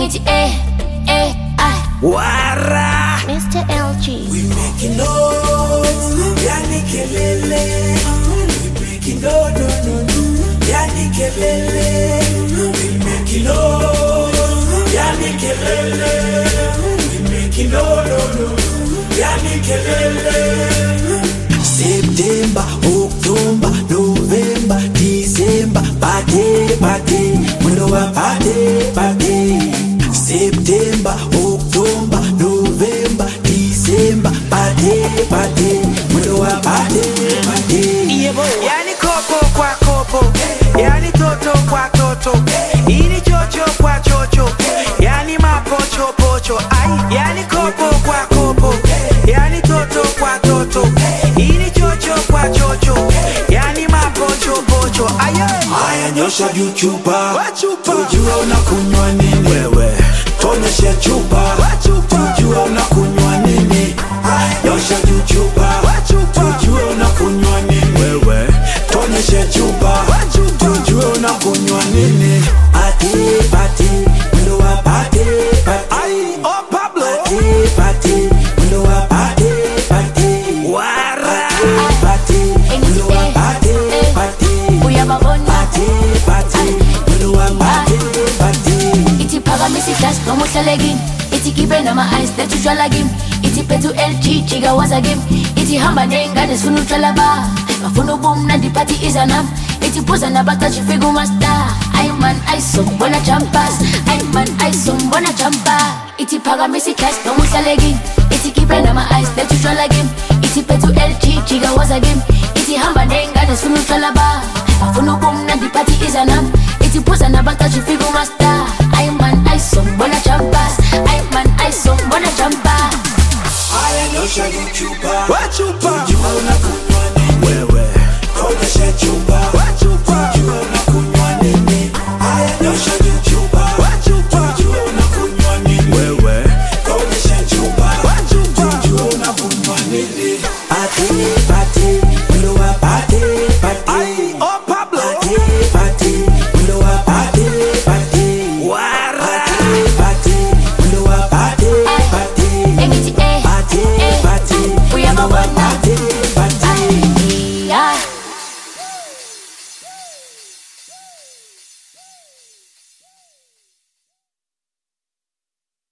Iti A, A, I. Wara Mr. LG. We making noise Yani kelele We making no no no no Yani kelele We making noise Yani kelele We making no no no Yani kelele September, October, November, December, party, party, mwendo wa party, party. September, October, November, December, party, party, mwendo wa party, party. yani kopo kwa kopo yani toto kwa toto ini chocho kwa chocho yani mapochopocho ai yani kopo kwa kopo yani toto kwa toto ini chocho kwa chocho yani mapochopocho aye Haya nyosha juu chupa, Chupa. tujue unakunywa nini wewe, tuonyeshe chupa, tujue unakunywa nini. Nyosha juu chupa, tujue unakunywa nini wewe, tuonyeshe chupa, tujue unakunywa nini. Pati pati, mwendo wa pati pati. oh Pablo Pati pati, mwendo wa pati pati. wara Pati, mwendo wa pati pati. Uyababona. Pati pati, mwendo wa pati pati. Iti phakamisa iglasi noma uhlale kimi ithi kibe nama-ice letha utshwala kimi ithi phethe u-lg jika waza kimi ithi hamba ney'ngane zifuna utshwala ba bafuna ubumnandi phathi iza nami ithi phuza nabacashi fika umastar ayi man ayisombona jampas ayi man ayisombona jampa ithi phakamisa iglasi noma uhlale kimi ithi kibe nama-ice letha utshwala kimi ithi phethe u-lg jika waza kimi ithi hamba ney'ngane zifuna utshwala ba bafuna ubumnandi phathi iza nami ithi phuza nabacashi fika umastar ayi man ayisombona jampas ayi man